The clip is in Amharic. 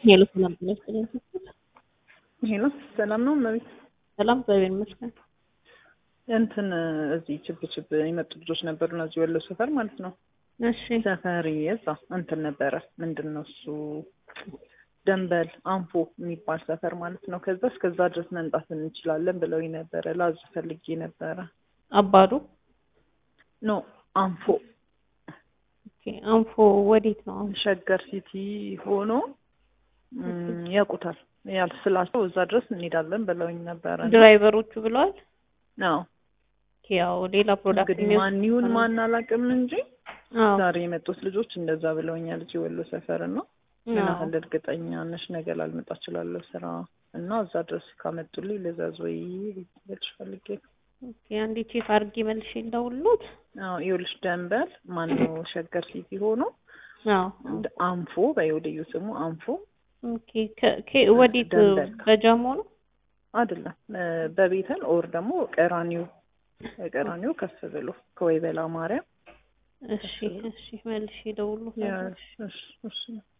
ሄሎ ሰላም ጤና ይስጥልኝ። ሄሎ ሰላም ነው እመቤት። ሰላም እግዚአብሔር ይመስገን። እንትን እዚህ ችብ ችብ የመጡ ልጆች ነበሩና እዚህ ወሎ ሰፈር ማለት ነው። እሺ ሰፈሪ እዛ እንትን ነበረ ምንድን ነው እሱ ደንበል አንፎ የሚባል ሰፈር ማለት ነው። ከዛ እስከዛ ድረስ መምጣት እንችላለን ብለውኝ ነበረ። ላዝ ፈልጌ ነበረ። አባዱ ኖ አንፎ ኦኬ። አንፎ ወዴት ነው? አንፎ ሸገር ሲቲ ሆኖ እም፣ ያውቁታል ያል ስላቸው እዛ ድረስ እንሄዳለን ብለውኝ ነበረ። ድራይቨሮቹ ብለዋል። አዎ ኦኬ፣ ያው ሌላ ፕሮዳክት እንግዲህ ማን ይሁን ማን አላውቅም እንጂ አዎ ዛሬ የመጡት ልጆች እንደዛ ብለውኛል። እዚህ ወሎ ሰፈር ነው። ምን አዎ። ያህል እርግጠኛ ነሽ? ነገ ላልመጣ እችላለሁ ስራ እና እዛ ድረስ ካመጡልኝ ልዘዝ ወይ ልልሽ ፈልጌ ነው። ኦኬ፣ አንዴ ቼክ አድርጌ መልሼ ልደውልሎት። አዎ ይኸውልሽ ደንበል ማነው ሸገር ሲቲ ሆኖ አዎ ድ- አንፎ በይወደዩ ስሙ አንፎ ኦኬ። ከ- ከ- ወዴት ደንበል። በጃሞ ነው? አይደለም እ፣ በቤተል ኦር ደግሞ ቀራኒው ቀራኒው ከፍ ብሎ ከወይበላ ማርያም እሺ እሺ፣ መልሼ ደውሎ ያ እሺ እሺ